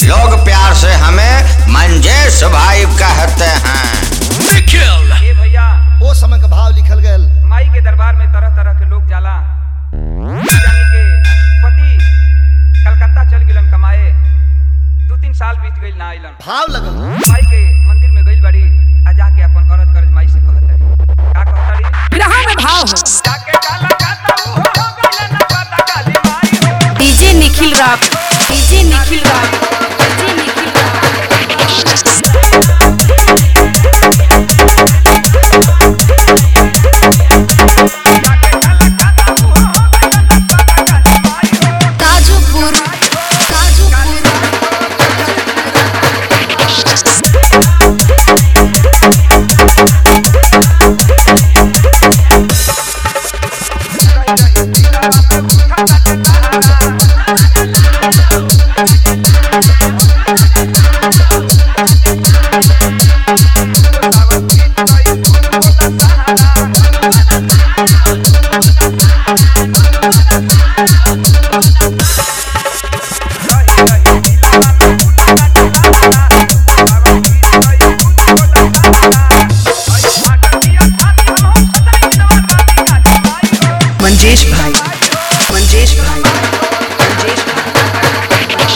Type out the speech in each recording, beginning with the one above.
लोग प्यार से हमें मंजेश भाई कहते हैं ए भैया ओ समय का भाव लिखल गयल माई के दरबार में तरह तरह के लोग जाला जानी के पति कलकत्ता चल गिलन कमाए दू तीन साल बीत गइल ना आइलन भाव लगल माई के मंदिर में गइल बड़ी आ जाके अपन औरत करज माई से कहत रही का कहत रही ग्रह में भाव हो जाके कलकत्ता वो हो गइल ना पता काली माई हो डीजे निखिल राग डीजे निखिल राग डीजे निखिल राग ताजुपुर ताजुपुर मंजेश भाई मंजेश भाई मंजेश भाई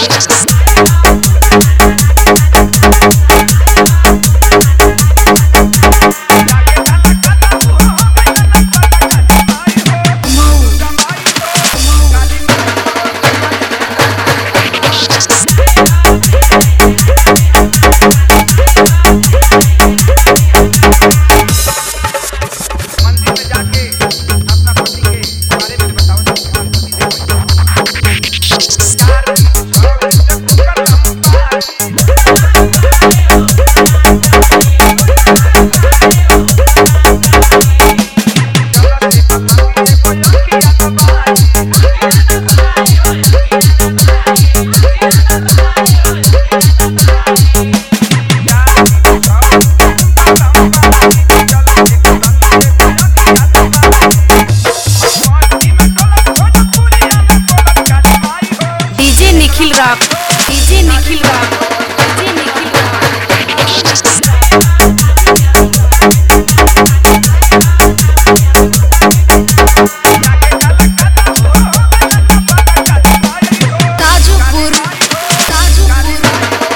मंदिर में जाके अपना पति के बारे में बताओ ध्यान पति दे चार छोड़ जब कलम पाई डीजे निखिल राग डीजे निखिल राग डीजे निखिल राग ताजुपुर ताजुपुर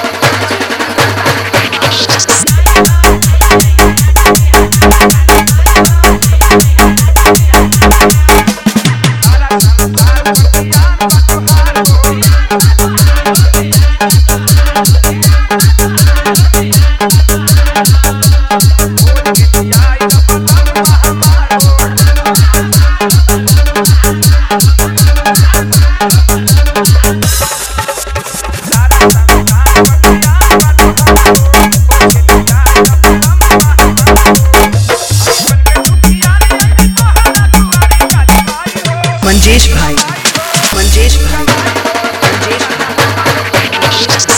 मंजेश भाई मंजेश भाई मंजेश भाई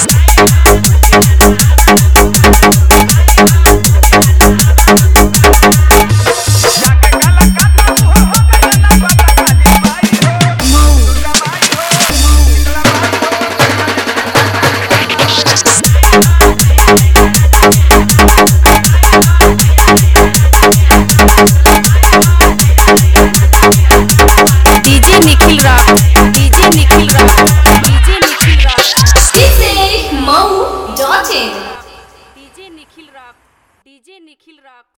डीजे निखिल राग डीजे निखिल राग डीजे निखिल राग DJ Mou.in डीजे निखिल राग डीजे निखिल राग